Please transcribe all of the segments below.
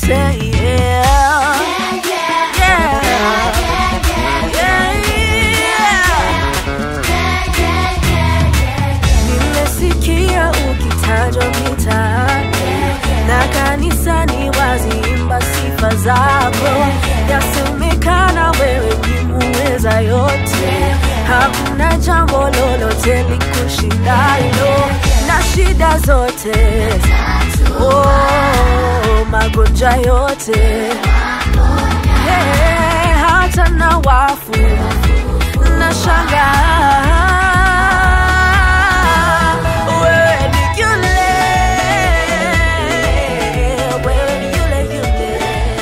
yote yeah. Yeah. Yeah. Nimesikia ukitajwa mitaani na kanisani waziimba sifa zako, yasemekana wewe ni muweza yote, hakuna jambo lolote likushindalo na shida zote oh, magonjwa yote hey, hata na wafu na shangaa wewe ni yule, wewe ni yule yule.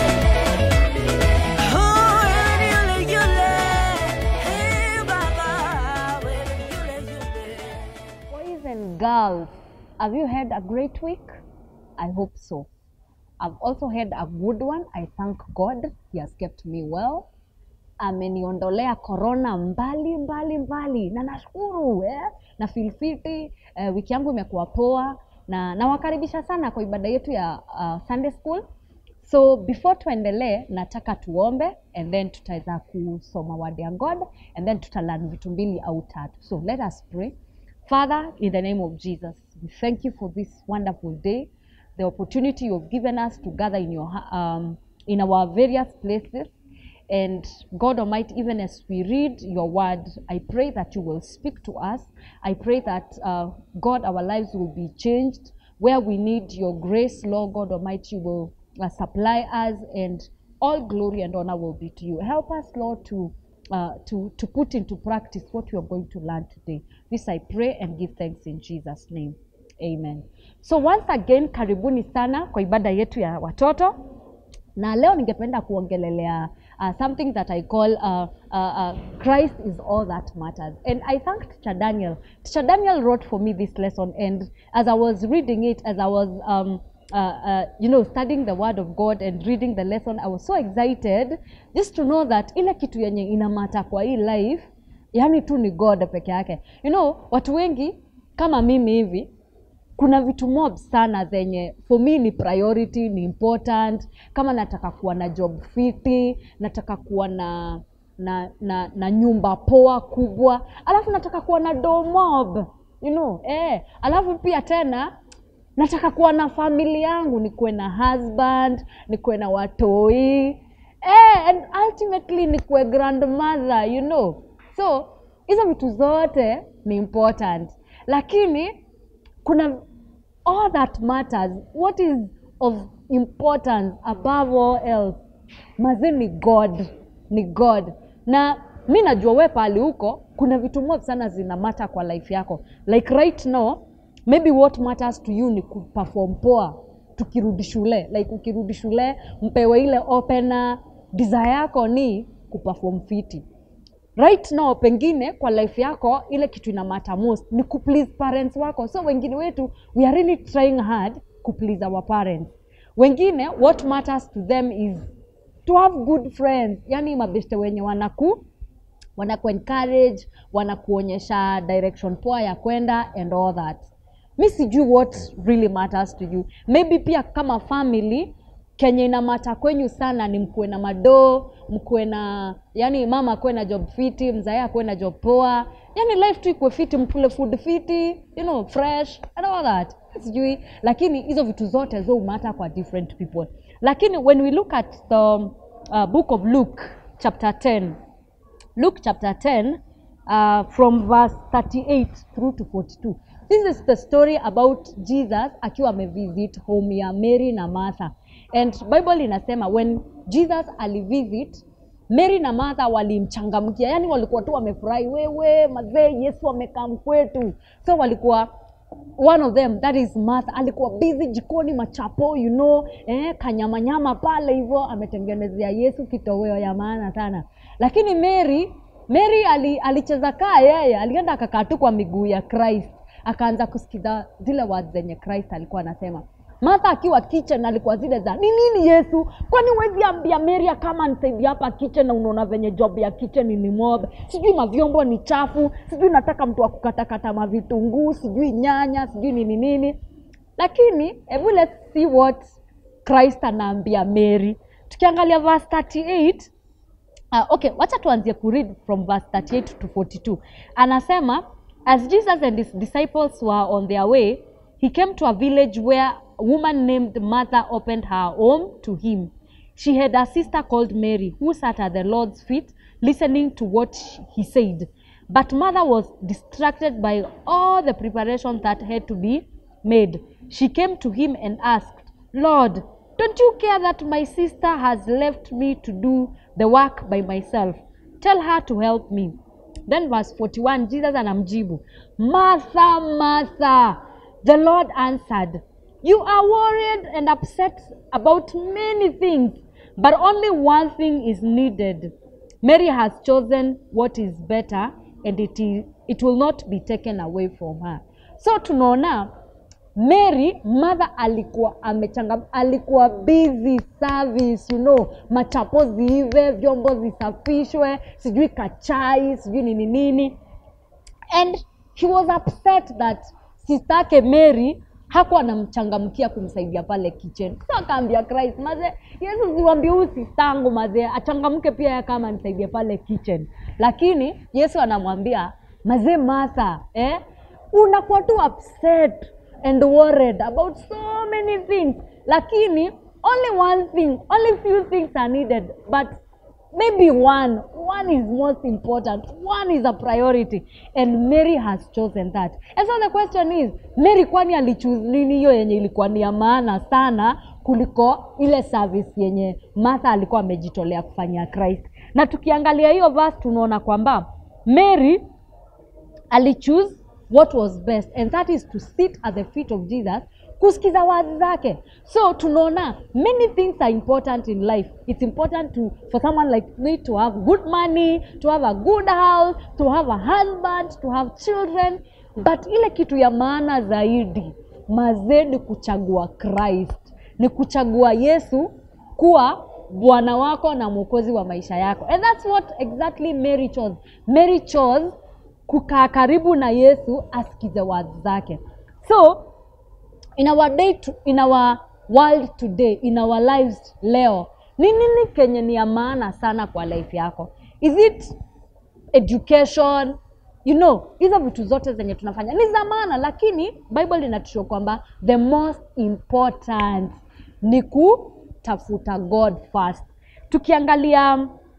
Oh, wewe ni yule yule. Hey, Baba, wewe ni yule yule. Boys and girls, have you had a great week? I hope so. I've also had a good one. I thank God He has kept me well. Ameniondolea corona mbali mbali mbali, na nashukuru eh? na feel fiti eh, wiki yangu imekuwa poa, na nawakaribisha sana kwa ibada yetu ya uh, Sunday school. So before tuendelee, nataka tuombe and then tutaweza kusoma word ya God and then tutalearn vitu mbili au tatu. So let us pray. Father, in the name of Jesus, we thank you for this wonderful day, the opportunity you've given us to gather in your ha- um, in our various places. And God Almighty, even as we read your word, I pray that you will speak to us. I pray that, uh, God, our lives will be changed. Where we need your grace, Lord God Almighty, you will uh, supply us, and all glory and honor will be to you. Help us, Lord, to uh, to, to put into practice what we are going to learn today. This I pray and give thanks in Jesus' name. Amen. So once again, karibuni sana kwa ibada yetu ya watoto na leo ningependa kuongelelea uh, something that I call uh, uh, uh, Christ is all that matters. And I thank Teacher Daniel. Teacher Daniel wrote for me this lesson, and as I was reading it, as I was um, uh, uh, you know studying the word of God and reading the lesson, I was so excited just to know that ile kitu yenye inamata kwa hii life yani tu ni God peke yake. You know, watu wengi kama mimi hivi kuna vitu mob sana zenye for me ni priority ni important kama nataka kuwa na job fiti nataka kuwa na na na, na nyumba poa kubwa alafu nataka kuwa na do mob you know eh alafu pia tena nataka kuwa na famili yangu nikuwe na husband nikuwe na watoi eh, and ultimately nikuwe grandmother you know so hizo vitu zote ni important lakini kuna all that matters what is of importance above all else mazi ni god ni god na mi najua we pali huko kuna vitu mob sana zinamata kwa life yako like right now maybe what matters to you ni kuperform poa tukirudi shule like ukirudi shule mpewe ile opena desire yako ni kuperform fiti right now pengine kwa life yako ile kitu ina matter most ni kuplease parents wako so wengine wetu we are really trying hard kuplease our parents wengine what matters to them is to have good friends yani mabeste wenye wanaku wanaku encourage wanakuonyesha direction poa ya kwenda and all that mi sijui what really matters to you maybe pia kama family kenye inamata kwenyu sana ni mkuwe na madoo mkuwe na yani mama akuwe na job fiti mzae akuwe na job poa yani life tu ikuwe fiti mkule food fiti you know fresh and all that sijui lakini hizo vitu zote zo umata kwa different people lakini when we look at the uh, book of luke chapter 10 Luke chapter 10, uh, from verse 38 through to 42. This is the story about Jesus akiwa amevisit home ya Mary na Martha. And Bible inasema when Jesus alivisit Mary na Martha walimchangamkia, yani walikuwa tu wamefurahi, wewe mazee, Yesu amekaa kwetu. So walikuwa one of them that is Martha alikuwa busy jikoni machapo you know eh, kanyamanyama pale hivyo ametengenezea Yesu kitoweo ya maana sana lakini Mary Mary ali, alicheza kaa yeye alienda akakaa tu kwa miguu ya Christ akaanza kusikiza zile words zenye Christ alikuwa anasema Martha akiwa kitchen alikuwa zile za ni nini Yesu, kwani huwezi ambia Mary kama nisaidie hapa kitchen, na unaona venye job ya kitchen ni mob, sijui mavyombo ni chafu, sijui nataka mtu wa kukatakata mavitunguu, sijui nyanya, sijui nini nini. Lakini hebu let's see what christ anaambia mary tukiangalia verse 38 Uh, okay, wacha tuanzie kuread from verse 38 to 42. Anasema, as Jesus and his disciples were on their way, he came to a village where a woman named Martha opened her home to him. She had a sister called Mary who sat at the Lord's feet listening to what he said. But Martha was distracted by all the preparations that had to be made. She came to him and asked, Lord, don't you care that my sister has left me to do the work by myself? Tell her to help me. Then verse 41, Jesus anamjibu, Martha, Martha, the Lord answered, You are worried and upset about many things, but only one thing is needed. Mary has chosen what is better and it, is, it will not be taken away from her. So tunaona Mary mother alikuwa amechangam, alikuwa busy service, you know, machapo ziive, vyombo zisafishwe, sijui kachai, sijui nini nini, and he was upset that sister yake Mary hakuwa anamchangamkia kumsaidia pale kitchen. So akaambia Christ, maze Yesu siwambie huyu sistangu maze achangamke pia yeye kama nisaidie pale kitchen. Lakini Yesu anamwambia maze Martha, eh, unakuwa tu upset and worried about so many things lakini only one thing only few things are needed but maybe one one is most important one is a priority and mary has chosen that and so the question is mary kwani alichoose nini hiyo yenye ilikuwa ni ya maana sana kuliko ile service yenye martha alikuwa amejitolea kufanyia christ na tukiangalia hiyo verse tunaona kwamba mary alichoose what was best and that is to sit at the feet of jesus kusikiza wazi zake so tunaona many things are important in life it's important to for someone like me to have good money to have a good house to have a husband to have children but ile kitu ya maana zaidi mazee ni kuchagua christ ni kuchagua yesu kuwa bwana wako na mwokozi wa maisha yako and that's what exactly mary chose mary chose kukaa karibu na yesu asikize words zake so in our day to, in our world today in our lives leo ni nini kenye ni ya maana sana kwa life yako is it education you know hizo vitu zote zenye tunafanya ni za maana lakini bible inatusho kwamba the most important ni kutafuta god first tukiangalia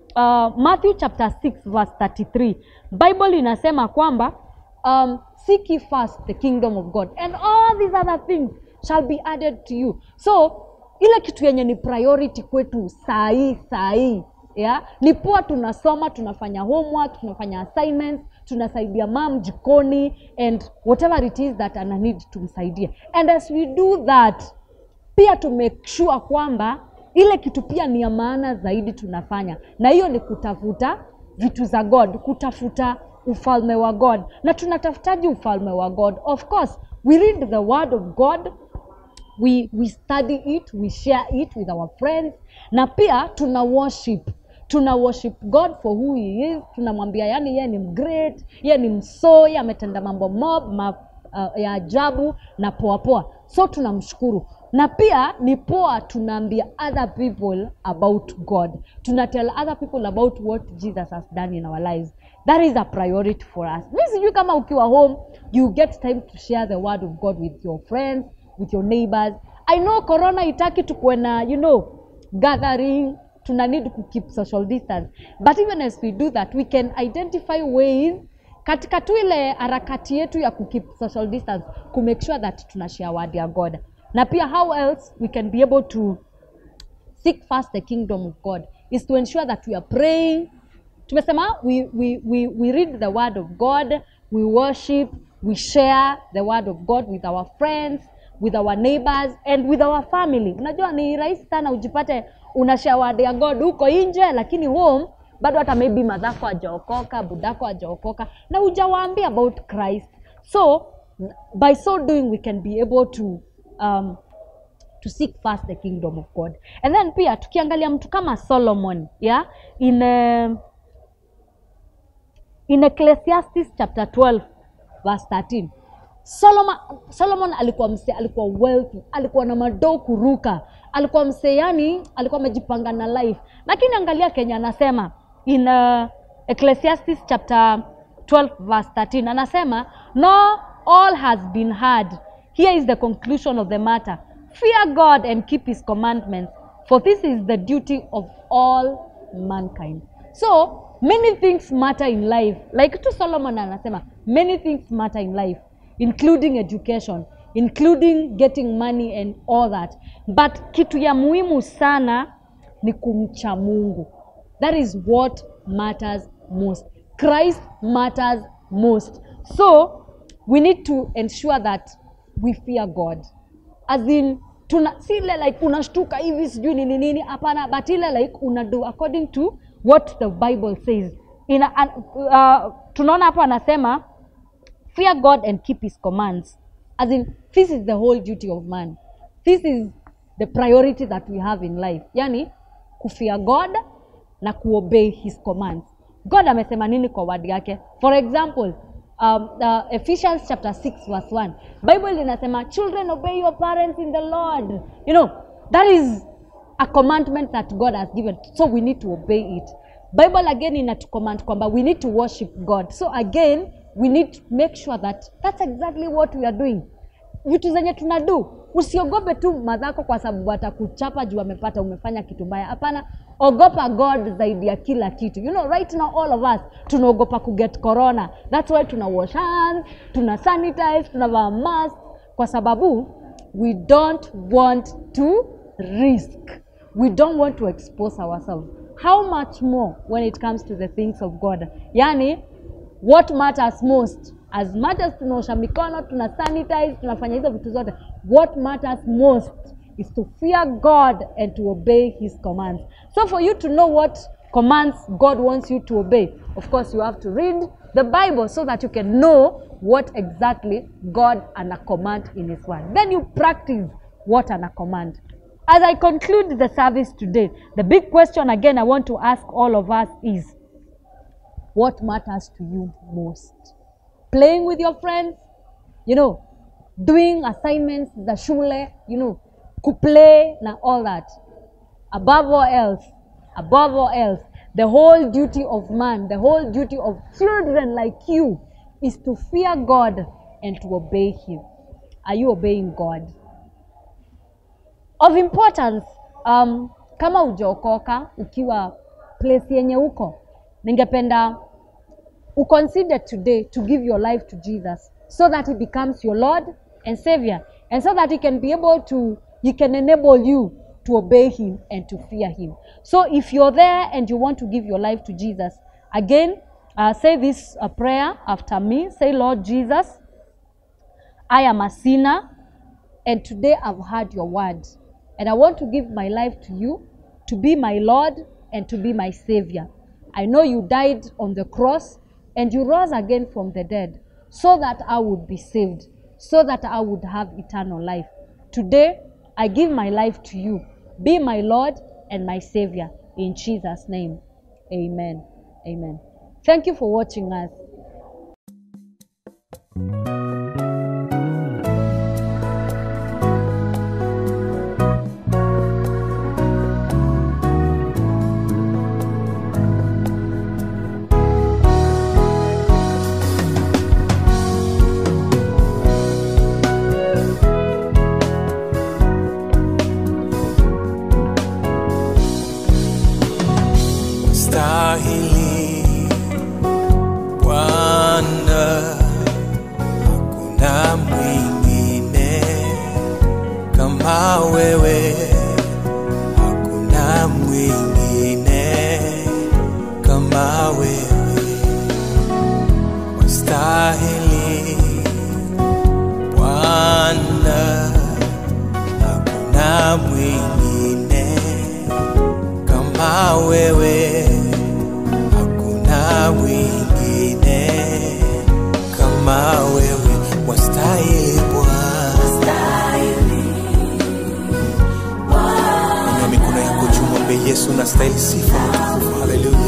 uh, matthew chapter 6 verse 33 bible inasema kwamba um, seek ye first the kingdom of god and all these other things shall be added to you so ile kitu yenye ni priority kwetu sahii sahii yeah? ni poa tunasoma tunafanya homework tunafanya assignments tunasaidia mam jikoni and whatever it is that ana need tumsaidie and as we do that pia to make sure kwamba ile kitu pia ni ya maana zaidi tunafanya na hiyo ni kutafuta vitu za god kutafuta ufalme wa god na tunatafutaji ufalme wa god of course we read the word of god we, we study it we share it with our friends na pia tuna worship tuna worship god for who he is tunamwambia yani yeye ni great yeye ni msoo yeye ametenda mambo mob ma, uh, ya ajabu na poa poa so tunamshukuru na pia ni poa tunaambia other people about god tuna tell other people about what jesus has done in our lives that is a priority for us mi sijui kama ukiwa home you get time to share the word of god with your friends with your neighbors i know corona itaki tukuwe na you know gathering tuna need to keep social distance but even as we do that we can identify ways katika tu ile harakati yetu ya kukeep social distance ku make sure that tuna share word ya god na pia how else we can be able to seek first the kingdom of god is to ensure that we are praying tumesema we, we, we, we read the word of god we worship we share the word of god with our friends with our neighbors and with our family unajua ni rahisi sana ujipate una share word ya god huko nje lakini home bado hata maybe madhako ajaokoka budako ajaokoka na hujawaambia about christ so by so doing we can be able to um, to seek first the kingdom of god and then pia tukiangalia mtu kama solomon yeah in uh, in ecclesiastes chapter 12 verse 13 solomon, solomon alikuwa msee alikuwa wealthy alikuwa na madoo kuruka alikuwa msee yani alikuwa amejipanga na life lakini angalia kenya anasema in uh, ecclesiastes chapter 12 verse 13 anasema no all has been heard here is the conclusion of the matter fear god and keep his commandments for this is the duty of all mankind so many things matter in life like tu solomon anasema many things matter in life including education including getting money and all that but kitu ya muhimu sana ni kumcha mungu that is what matters most christ matters most so we need to ensure that we fear god as in tuna si ile like unashtuka hivi sijui nini nini hapana but ile like una do according to what the bible says Ina, uh, tunaona hapo anasema fear god and keep his commands as in this is the whole duty of man this is the priority that we have in life yani kufear god na kuobey his commands god amesema nini kwa word yake for example um, uh, ephesians chapter 6 verse 1 bible linasema children obey your parents in the lord you know that is a commandment that god has given so we need to obey it bible again inatucommand kwamba we need to worship god so again we need to make sure that that's exactly what we are doing vitu zenye tunadu usiogope tu madhako kwa sababu atakuchapa juu amepata umefanya kitu mbaya hapana ogopa god zaidi ya kila kitu you know right now all of us tunaogopa kuget corona that's why tuna wash hands tuna sanitize tunavaa mask kwa sababu we don't want to risk we don't want to expose ourselves how much more when it comes to the things of god yani what matters most as much as tunaosha mikono tuna sanitize tunafanya hizo vitu zote what matters most is to fear god and to obey his commands so for you to know what commands god wants you to obey of course you have to read the bible so that you can know what exactly god ana command in his word then you practice what ana command as i conclude the service today the big question again i want to ask all of us is what matters to you most playing with your friends you know doing assignments za shule you know kuplay na all that above all else above all else the whole duty of man the whole duty of children like you is to fear god and to obey him are you obeying god of importance um, kama ujaokoka ukiwa place yenye uko ningependa uconsider today to give your life to jesus so that he becomes your lord and savior and so that he can be able to he can enable you to obey him and to fear him so if you're there and you want to give your life to jesus again uh, say this uh, prayer after me say lord jesus i am a sinner and today I've heard your word. And I want to give my life to you, to be my Lord and to be my Savior. I know you died on the cross and you rose again from the dead so that I would be saved, so that I would have eternal life. Today, I give my life to you. Be my Lord and my Savior. In Jesus' name, amen. Amen. Thank you for watching us. stahili Bwana, hakuna mwingine kama wewe, hakuna mwingine kama wewe, wastahili Bwana, hakuna mwingine kama wewe, hakuna mwingine kama wewe, wastahili Bwana. Inua mikono yako juu, mwambie Yesu, nastahili sifa na utukufu. Haleluya.